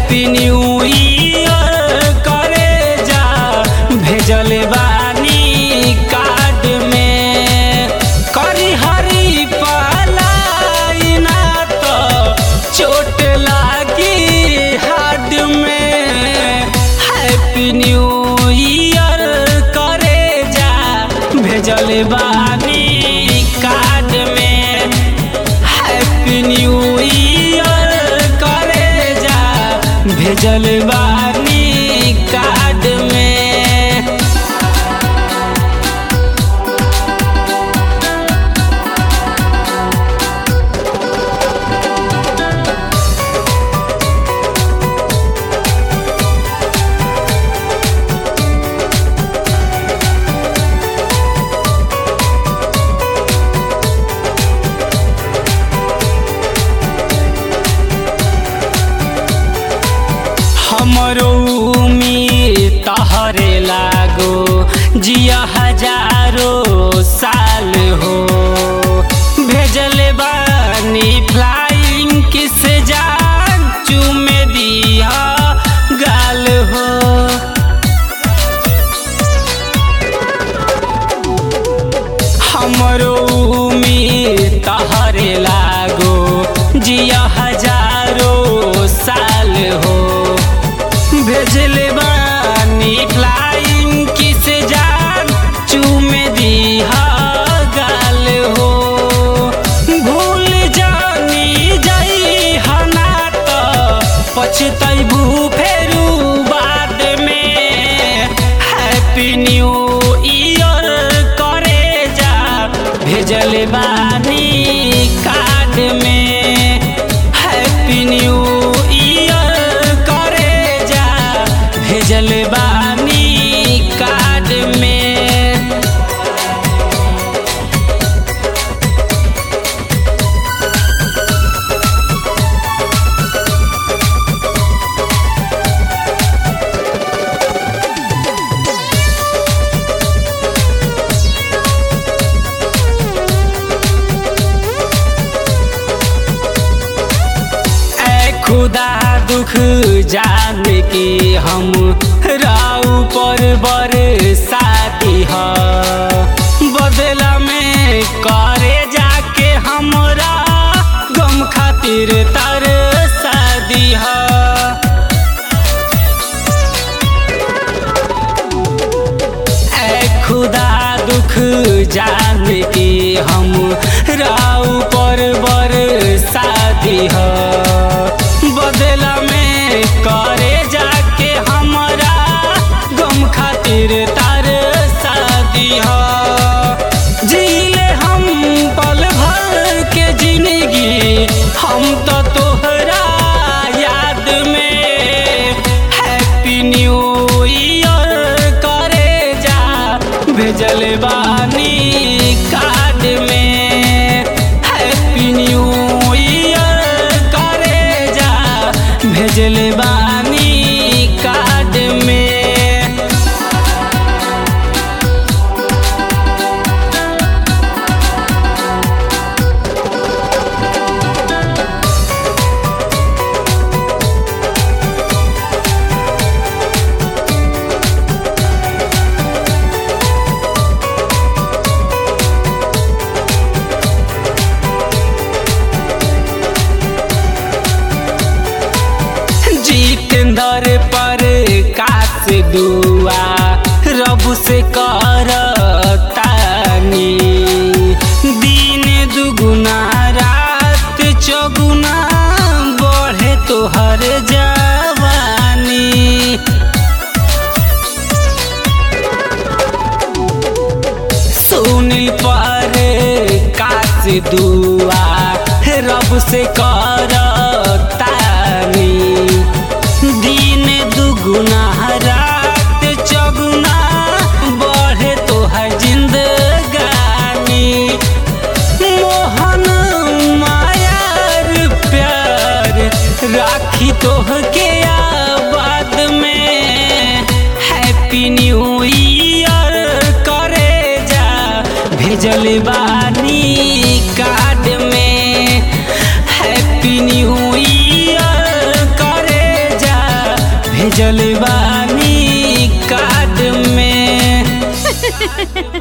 happy new year करे जा भेजल बानी कार्ड में करी हरी पलाई ना तो चोट लागी हार्ड में हैप्पी न्यू ईयर करे जा भेजल बानी कार्ड में हैप्पी न्यू ईयर करे जा भेजल बानी कार्ड में हमरो उम्मीद तहरे लागो जिया हजारो साल हो भेजल बानी फ्लाइंग किस जान चूमे दिया गाल हो हमरो उम्मीद तहरे लागो जिया हजारो साल हो भेजल बानी फ्लाइंग किस जान चूमे दिहा गाल हो भूल जानी जाई हना तो पछतैबू फेरू बाद में हैप्पी न्यू ईयर करे जा भेजल बानी कार्ड में हैप्पी न्यू ईयर करे जा भेजल बानी कार्ड में ऐ खुदा दुख जान के हम राउ पर बरसाती ह बदला में करे जाके हमरा गम खातिर तर शादी ह ऐ खुदा दुख जान के हम राउ पर बर शादी ह बदला में करे जाके हमरा गम खातिर तार शादी ह जीले हम पल भर के जिंदगी हम तो तोहरा याद में हैप्पी न्यू ईयर करे जा भेजल बानी कार्ड में हैप्पी न्यू ईयर करे जा भेजल बानी कार्ड में जितेंद्र पर काश दुआ रब से कर तानी दिन दुगुना रात चौगुना बढ़े तोहर जवानी सुनील पर काश दुआ रब से कर तानी दिन दुगुना रात चौगुना बढ़े तोहर जिंदगानी मोहन मायार प्यार राखी तोहके आबाद में हैप्पी न्यू ईयर करे जा भेजल बानी कार्ड में हैप्पी न्यू ईयर करे जा राज